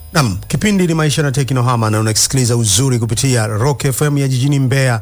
Nam, kipindi ni maisha na teknohama, na unasikiliza uzuri kupitia Rock FM ya jijini Mbeya,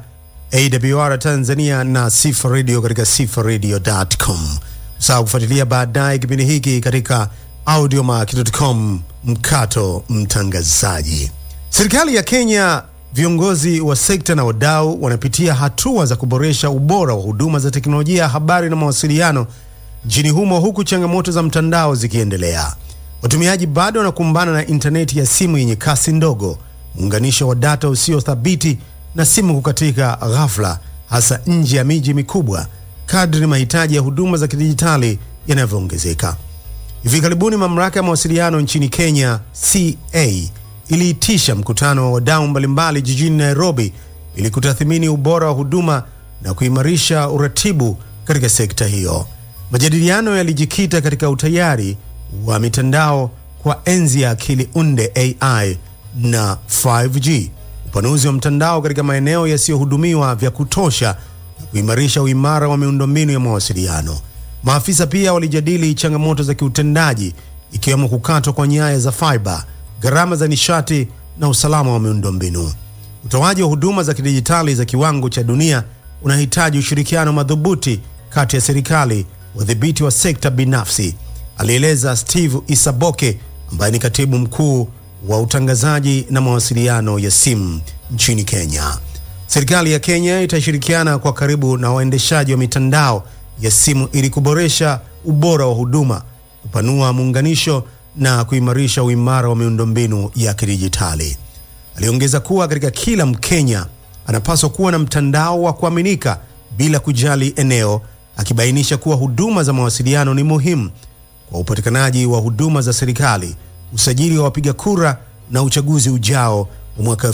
AWR Tanzania na Sifa Radio katika sifaradio.com. Usahau kufuatilia baadaye kipindi hiki katika audiomack.com mkato mtangazaji. Serikali ya Kenya, viongozi wa sekta na wadau wanapitia hatua za kuboresha ubora wa huduma za teknolojia ya habari na mawasiliano nchini humo, huku changamoto za mtandao zikiendelea. Watumiaji bado wanakumbana na intaneti ya simu yenye kasi ndogo, muunganisho wa data usio thabiti na simu kukatika ghafla, hasa nje ya miji mikubwa, kadri mahitaji ya huduma za kidijitali yanavyoongezeka. Hivi karibuni mamlaka ya mawasiliano nchini Kenya CA iliitisha mkutano wa wadau mbalimbali jijini Nairobi ili kutathmini ubora wa huduma na kuimarisha uratibu katika sekta hiyo. Majadiliano yalijikita katika utayari wa mitandao kwa enzi ya akili unde AI na 5G, upanuzi wa mtandao katika maeneo yasiyohudumiwa vya kutosha na kuimarisha uimara wa miundombinu ya mawasiliano. Maafisa pia walijadili changamoto za kiutendaji ikiwemo kukatwa kwa nyaya za fiber, gharama za nishati na usalama wa miundombinu. Utoaji wa huduma za kidijitali za kiwango cha dunia unahitaji ushirikiano madhubuti kati ya serikali, wadhibiti wa sekta binafsi, alieleza Steve Isaboke ambaye ni katibu mkuu wa utangazaji na mawasiliano ya simu nchini Kenya. Serikali ya Kenya itashirikiana kwa karibu na waendeshaji wa mitandao ya simu ili kuboresha ubora wa huduma, kupanua muunganisho na kuimarisha uimara wa miundombinu ya kidijitali. Aliongeza kuwa katika kila Mkenya anapaswa kuwa na mtandao wa kuaminika bila kujali eneo, akibainisha kuwa huduma za mawasiliano ni muhimu kwa upatikanaji wa huduma za serikali, usajili wa wapiga kura na uchaguzi ujao wa mwaka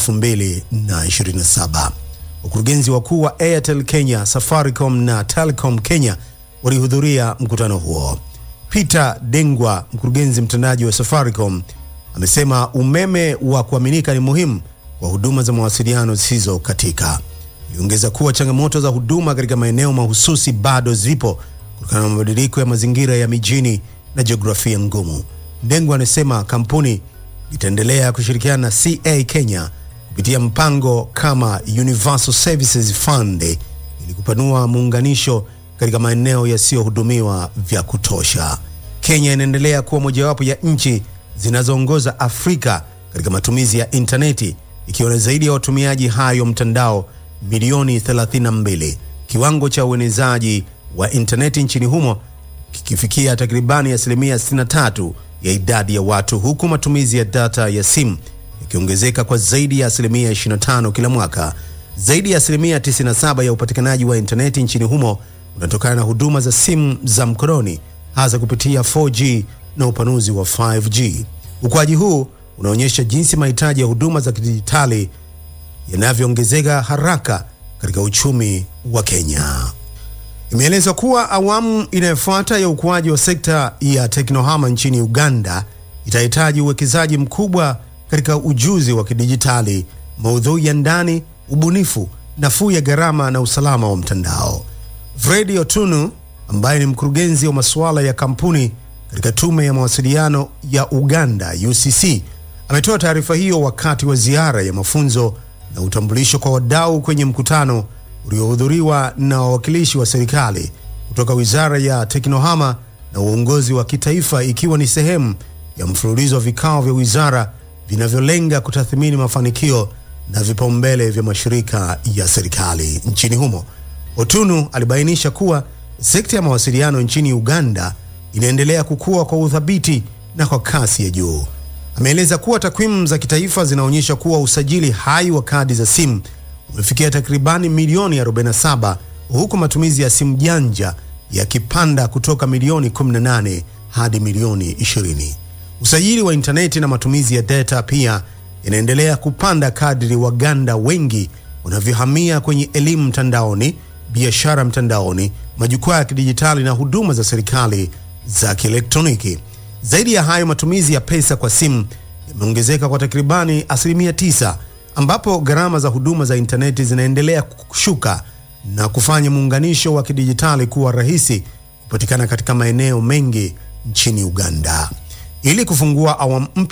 2027. Wakurugenzi wakuu wa Airtel Kenya, Safaricom na Telecom Kenya walihudhuria mkutano huo. Peter Dengwa, mkurugenzi mtendaji wa Safaricom, amesema umeme wa kuaminika ni muhimu kwa huduma za mawasiliano zisizo katika. Aliongeza kuwa changamoto za huduma katika maeneo mahususi bado zipo kutokana na mabadiliko ya mazingira ya mijini na jiografia ngumu. Ndengwa anasema kampuni itaendelea kushirikiana na CA Kenya kupitia mpango kama Universal Services Fund ili kupanua muunganisho katika maeneo yasiyohudumiwa vya kutosha. Kenya inaendelea kuwa mojawapo ya nchi zinazoongoza Afrika katika matumizi ya intaneti ikiwa na zaidi ya watumiaji hayo mtandao milioni 32, kiwango cha uenezaji wa intaneti nchini humo kikifikia takribani asilimia 63 ya idadi ya watu, huku matumizi ya data ya simu yakiongezeka kwa zaidi ya asilimia 25 kila mwaka. Zaidi ya asilimia 97 ya upatikanaji wa intaneti nchini humo unatokana na huduma za simu za mkononi, hasa kupitia 4G na upanuzi wa 5G. Ukuaji huu unaonyesha jinsi mahitaji ya huduma za kidijitali yanavyoongezeka haraka katika uchumi wa Kenya. Imeelezwa kuwa awamu inayofuata ya ukuaji wa sekta ya teknohama nchini Uganda itahitaji uwekezaji mkubwa katika ujuzi wa kidijitali, maudhui ya ndani, ubunifu, nafuu ya gharama na usalama wa mtandao. Fredi Otunu ambaye ni mkurugenzi wa masuala ya kampuni katika tume ya mawasiliano ya Uganda UCC ametoa taarifa hiyo wakati wa ziara ya mafunzo na utambulisho kwa wadau kwenye mkutano uliohudhuriwa na wawakilishi wa serikali kutoka Wizara ya Teknohama na uongozi wa kitaifa ikiwa ni sehemu ya mfululizo wa vikao vya wizara vinavyolenga kutathmini mafanikio na vipaumbele vya mashirika ya serikali nchini humo. Otunu alibainisha kuwa sekta ya mawasiliano nchini Uganda inaendelea kukua kwa uthabiti na kwa kasi ya juu. Ameeleza kuwa takwimu za kitaifa zinaonyesha kuwa usajili hai wa kadi za simu umefikia takribani milioni 47 huku matumizi ya simu janja yakipanda kutoka milioni 18 hadi milioni 20. Usajili wa intaneti na matumizi ya data pia yanaendelea kupanda kadri Waganda wengi wanavyohamia kwenye elimu mtandaoni, biashara mtandaoni, majukwaa ya kidijitali na huduma za serikali za kielektroniki. Zaidi ya hayo, matumizi ya pesa kwa simu yameongezeka kwa takribani asilimia tisa, ambapo gharama za huduma za intaneti zinaendelea kushuka na kufanya muunganisho wa kidijitali kuwa rahisi kupatikana katika maeneo mengi nchini Uganda. Ili kufungua awamu mpya